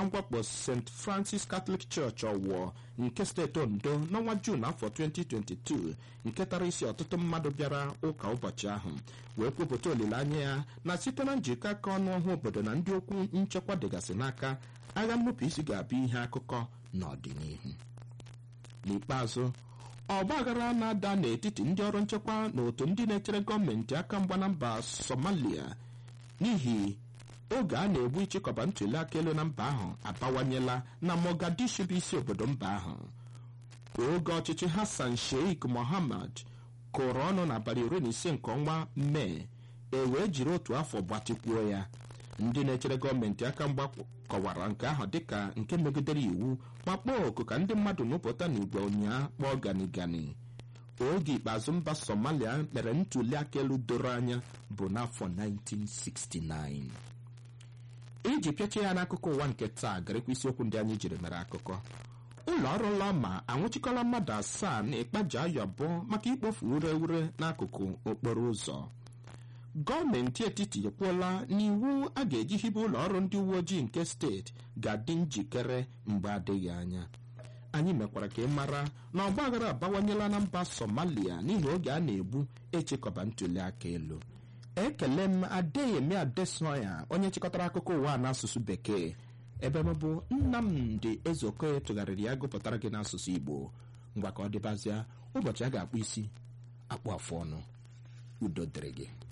mwakpo st francis catholic church ọwụọ nke steeti ondo n'ọnwa juun afọ 2022 nke tara isi ọtụtụ mmadụ bịara ụka ụbọchị ahụ wee kwupụta olileanya ya na site na njikọ aka ọnụ ọhụụ obodo na ndị okwu nchekwa dịgasị n'aka agha nnupụ isi ga-abụ ihe akụkọ n'ọdịnihu n'ikpeazụ ọgba aghara na-ada n'etiti ndị ọrụ nchekwa na otu ndị na-echere gọọmenti aka mgba na mba somalia n'ihi oge a na-egbu ịchịkọba ntuli aka elu na mba ahụ abawanyela na mogadishu bụ isi obodo mba ahụ oge ọchịchị hassan sheikh mohammed kụrụ ọnụ n'abalị iri na ise nke ọnwa mee e wee jiri otu afọ gbatịkwuo ya ndị na-echere gọọmenti aka mgba kọwara nke ahụ dịka nke megidere iwu ma kpọọ oku ka ndị mmadụ nụpụta n'igwe ụnyaa kpọọ gani gani oge ikpeazụ mba somalia mere ntuli aka elu doro anya bụ n'afọ 1969 iji pịachie ya n'akụkọ ụwa nke taa garekwa isiokwu ndị anyị jiri mere akụkọ ụlọ ọrụ lọma anwụchikọla mmadụ asaa na ịkpaji ayọ abụọ maka ikpofu ure ure n'akụkụ okporo ụzọ gọọmenti etiti ekwuola n'iwu a ga-eji hibe ụlọ ọrụ ndị uwe ojii nke steeti ga-adị njikere mgbe adịghị anya anyị mekwara ka ị mara na ọgba aghara abawanyela na mba somalia n'ihi oge a na-egbu echekọba ntuli aka elu ekele m adeyemi adesoya onye chịkọtara akụkọ ụwa n'asụsụ bekee ebe m bụ nnamdị ezeokoye tụgharịrị ya gụpụtara gị n'asụsụ igbo ngwa ka ọ dịbazịa ụbọchị a ga-akpụ isi akpụ afụ ọnụ udo dịrị gị